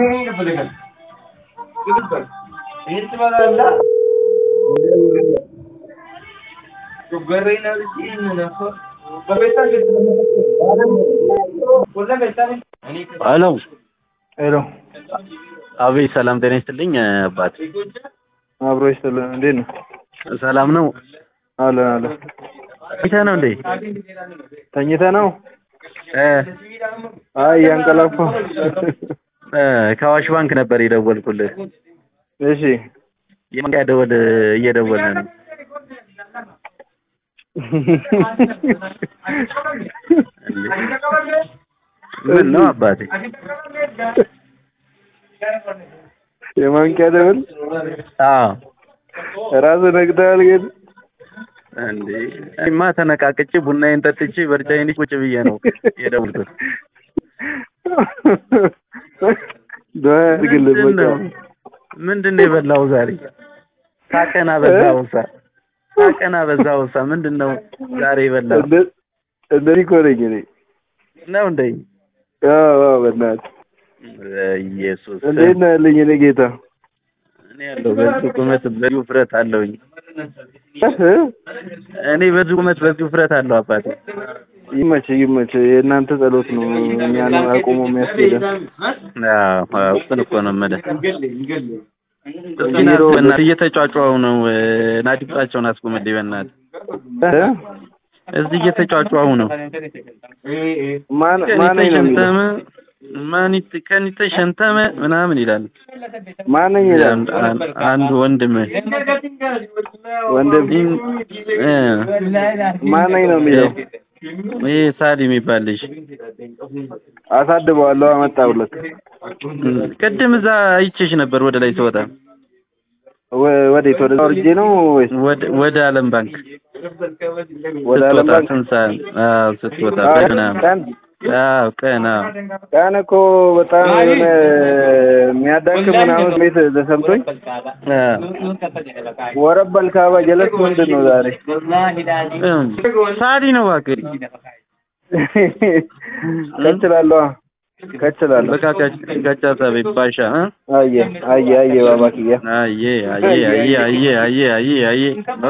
ሄሎ ሄሎ አቤት፣ ሰላም ጤና ይስጥልኝ አባት። አብሮ ይስጥልን። እንዴት ነው? ሰላም ነው አለን አለን። ተኝተህ ነው እንዴ? ተኝተህ ነው? እ አይ እያንቀላፋ። እ ከአዋሽ ባንክ ነበር የደወልኩልህ። እሺ የማንቂያ ደወል እየደወልን ነው። ምን ነው አባቴ? የማንቂያ ደወል አዎ ራስህ ነግተሃል ግን እንዴ እኔማ ተነቃቅቼ ቡናዬን ጠጥቼ በርጫዬን ቁጭ ብዬ ነው የደወልኩት። ዱዓ ያድርግልህ ምንድን ነው በቃ። ምንድን ነው የበላው ዛሬ? ሳቀና በዛውሳ ሳቀና በዛውሳ ምንድን ነው ዛሬ የበላው? እንደ- እንደዚህ እኮ ነኝ እኔ። ነው እንዴ? አዎ አዎ፣ በእናትህ ኢየሱስ እንዴት ነህ ያለኝ እኔ ጌታ? እኔ ያለው በዚህ ቁመት በዚህ ውፍረት አለውኝ። እ? እኔ በዚህ ቁመት በዚህ ውፍረት አለው አባቴ። ይመችህ ይመችህ። የእናንተ ጸሎት ነው እኛን አቁሞ የሚያስኬደን። አዎ አዎ፣ እሱን እኮ ነው የምልህ። እስኪ ና በእናትህ እየተጫጫው ነው። ናዲፋቸውን አስቁምልኝ በእናትህ። እ? እዚህ እየተጫጫው ነው። ማን ማን ነኝ ነው የሚለው? ሸንተመ ማኒት ከኒተ ሸንተመ ምናምን ይላል። ማን ነኝ ይላል? አንድ- አንድ ወንድም ወንድም እ ማን ነኝ ነው የሚለው? ይሄ ሳሊ የሚባል ልጅ አሳድበዋለሁ አመጣሁለት። ቅድም እዛ አይቼሽ ነበር ወደ ላይ ስወጣ ወ- ወዴት ወደ ወርጄ ነው ወይስ ወደ ወደ ዓለም ባንክ ወደ ዓለም ስትወጣ ባንክ? ስንት ሰዓት? አዎ ስትወጣ አዎ፣ ምናምን ቀን አዎ ቀን አዎ ቀን እኮ በጣም የሆነ የሚያዳክም ምናምን ቤት ተሰምቶኝ አዎ ወረበል ካባ ጀለስ ምንድን ነው ዛሬ? እም፣ ሳሊ ነው እባክህ ከችላለሁ ከችላለሁ። በቃ ከቻታ ቤት ባሻ እ አየ አየ አየ ባባክያ አየ አየ አየ አየ አየ አየ አየ